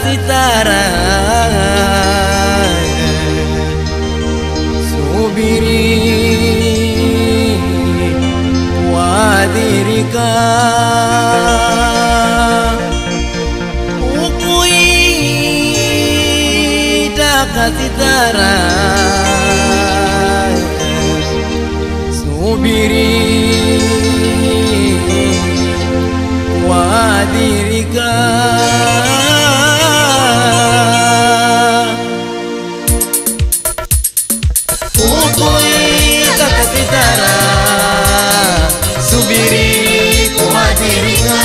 sitara, subiri kuadhirika, ukuitaka sitara, subiri kuadhirika. Ukuitaka sitara, subiri kuadhirika.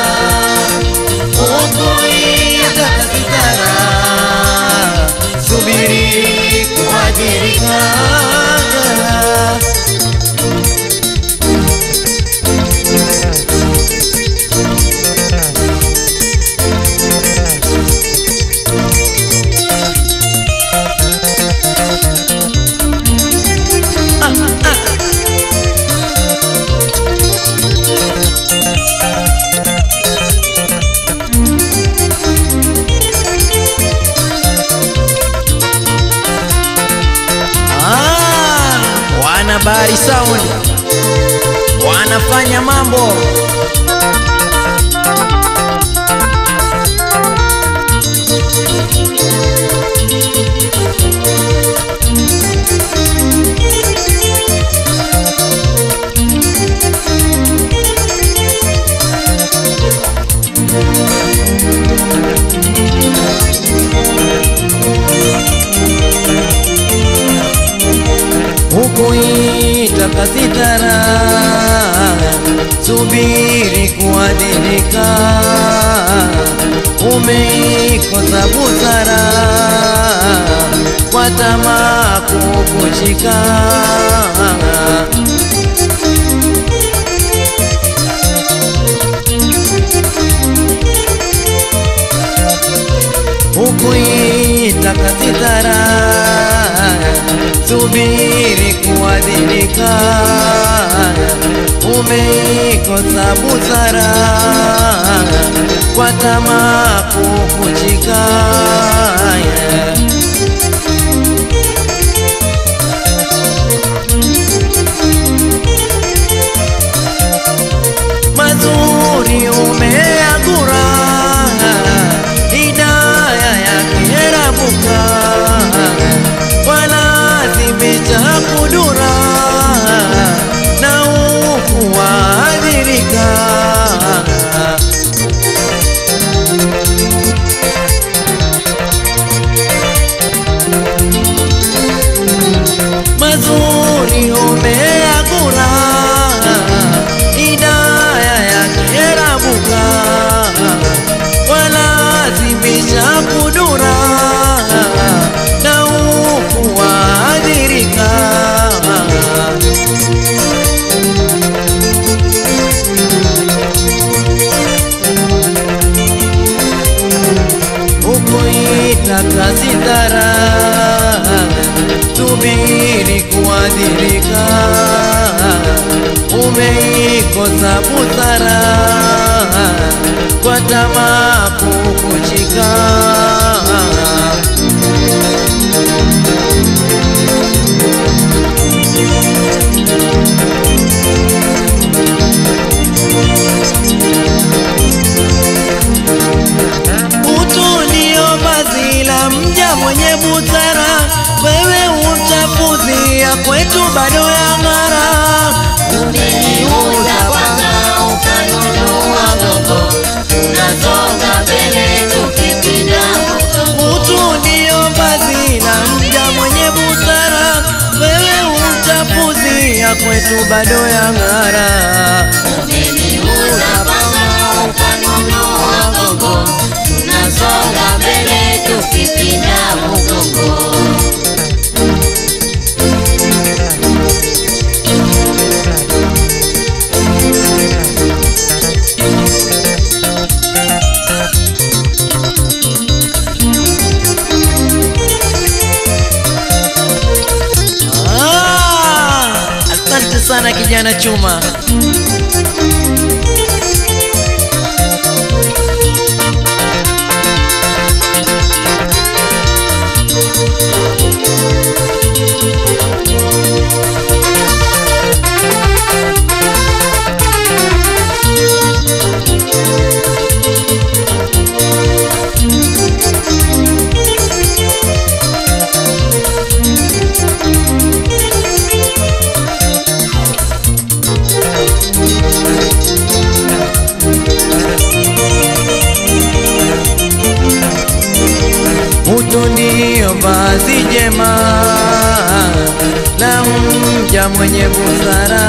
Ukuitaka sitara, subiri kuadhirika. Ah, wana Bahari Sound wanafanya mambo hukuitaka sitara, subiri kuadilika, umeikosa busara kwa tamaa kukushika. hukuitaka sitara, subiri kuadilika, umeikosa busara kwa tamaa kukushika. mazuri umeagura, hidaya yake rabuka, walazimisha kudura na ukuadhirika. mazuri umeagura, hidaya yake rabuka, walazimisha kudura na ukuadhirika. ukuitaka sitara, subiri kuadhirika, umeikosa busara kwa tamaa kukushika. Utu ndio vazi la mja mwenye busara, wewe uchafuzi ya kwetu bado ya ng'ara. Umeniuza kwanza ukanunua gogo, unasonga mbele tukipinda mgongo. Utu ndio vazi la mja mwenye busara, wewe uchafuzi ya kwetu bado ya ng'ara. Umeniuza kwanza ukanunua gogo, unasonga mbele tukipinda mgongo. Ah, asante sana kijana Chuma. vazi jema la mja mwenye busara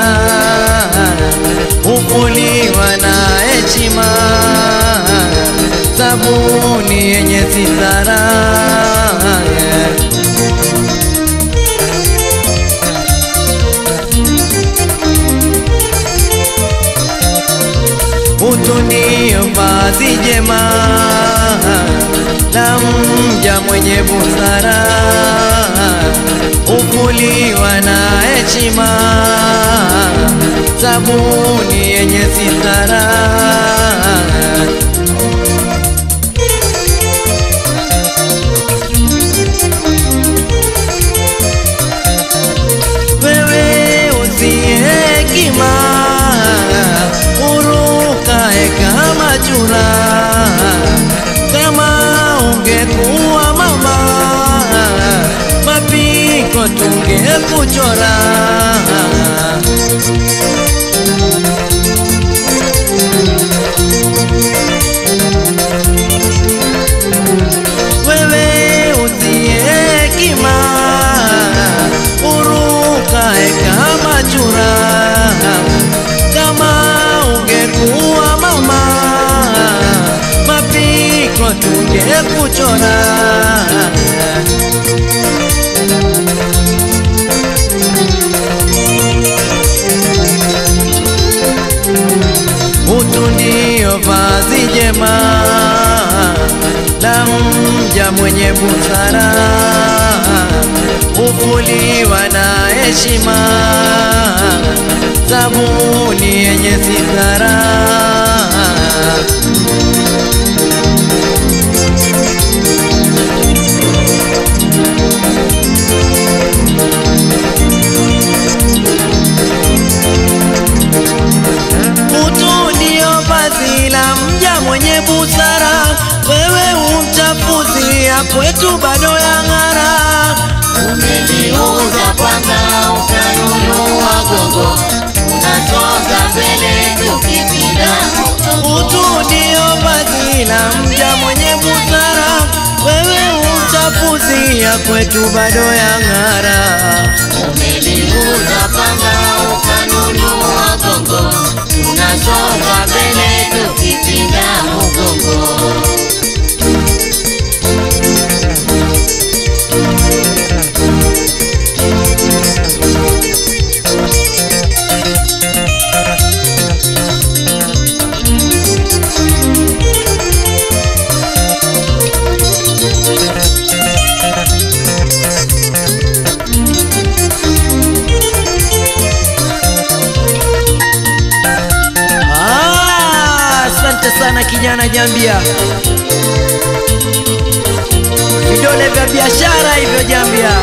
hufuliwa na heshima, sabuni yenye sitara utunio vazi jema la mja mwenye busara ufuliwa na heshima, sabuni yenye sitara wewe usiye hekima urukae kama chura, kama ungekuwa mama mapiko tungekuchora. Wewe usiye hekima urukae kama chura, kama ungekuwa mama mapiko tungekuchora. Utu ndio vazi jema la mja mwenye busara, hufuliwa na heshima, sabuni yenye sitara. Utu ndio vazi la mja mwenye busara, wewe umchafuzi ya kwetu bado ya ng'ara. Umeliuza panga ukanunua gogo, unasonga mbele tukipinda mgongo. Utu ndio vazi la mja mwenye busara, wewe umchafuzi ya kwetu bado ya ng'ara. Umeliuza panga ukanunua gogo, unasonga mbele tukipinda mgongo. Ah, Asante sana kijana Jambia, vidole vya biashara hivyo Jambia.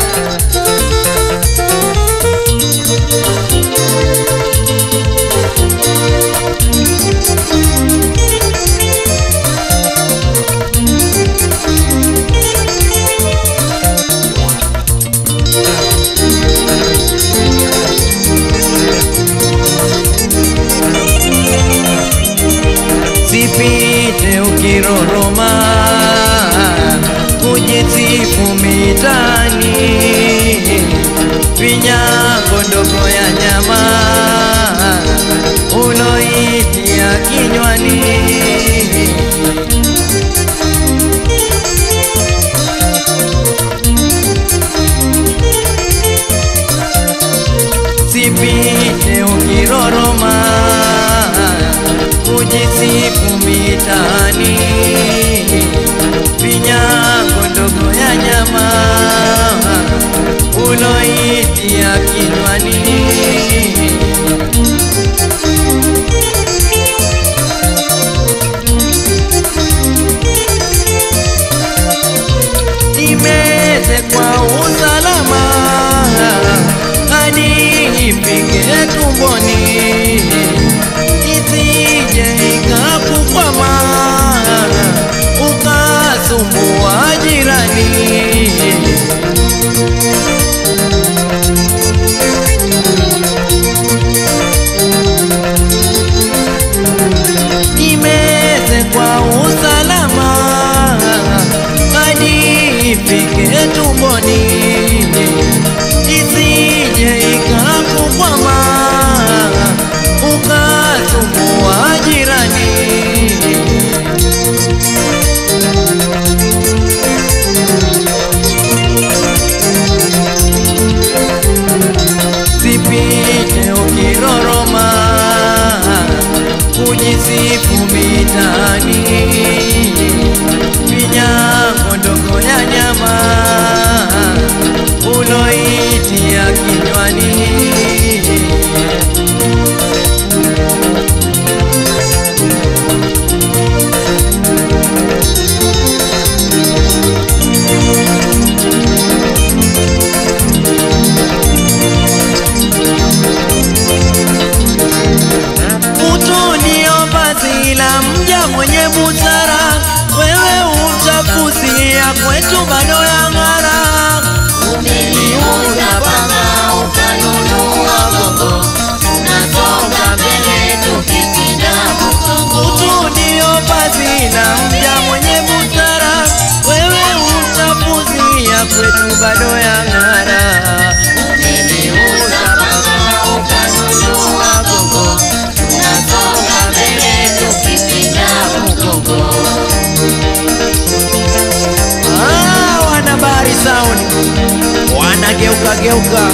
Sipite ukiroroma kujisifu mitani, vinyago ndogo ya nyama uloitia kinywani. Sipite ukiroroma kujisifu mitani, vinyago ndogo ya nyama uloitia kinywani. Imeze kwa usalama hadi ifike tumboni, isije ikakukwama ukasumbua jirani. Imeze kwa usalama hadi ifike tumboni, usiite ukiroroma kujisifu mitani vinyango ndogo ya nyama uloitia kinywani Utu ndio vazi la mja mwenye busara, wewe utafuzia kwetu bado ya ng'ara. Umeliuza panga ukanunua gongo, tunasonga mbele tukipinda mgongo. Utu ndio vazi la mja mwenye busara, wewe utafuzia kwetu bado ya ng'ara. Umeliuza panga ukanunua gongo, tunasonga mbele tukipinda mgongo. Ah, wana bahari sound wanageuka geuka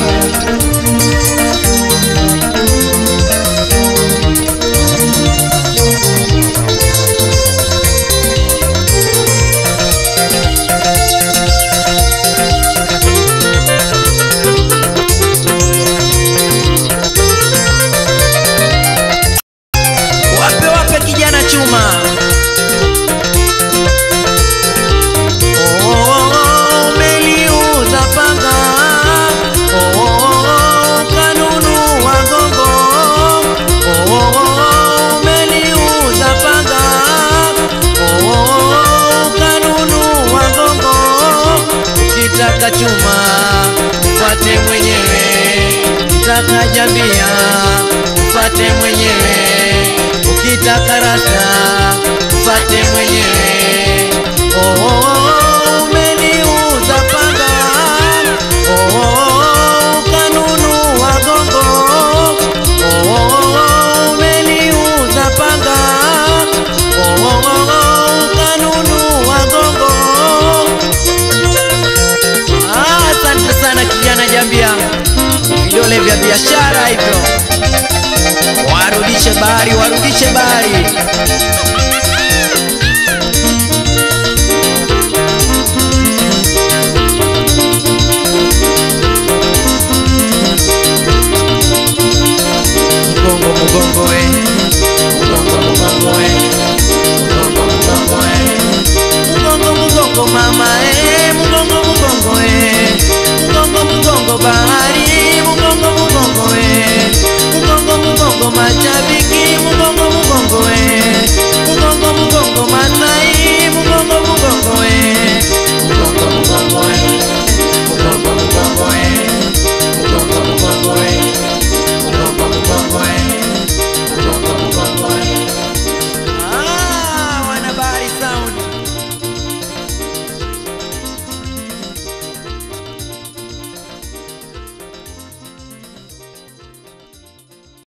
wape wape kijana chuma Oh, umeliuza panga Oh, kanunua gongo Oh, umeliuza panga Oh, kanunua gongo ukitaka chuma mfate mwenyewe ukitaka jambia mfate mwenyewe ukitaka rasta mfate mwenyewe Oh, umeniuza panga Oh, kanunua gongo Oh, umeniuza panga Oh, kanunua gongo Ah, Asante sana kijana Jambia, vidole vya biashara hivyo, warudishe bahari, warudishe bahari. Mgongo mgongo we, mgongo mgongo we, mgongo mgongo we, mgongo mgongo mama eh, mgongo mgongo eh, mgongo mgongo bahari, mgongo mgongo eh, mgongo mgongo machabi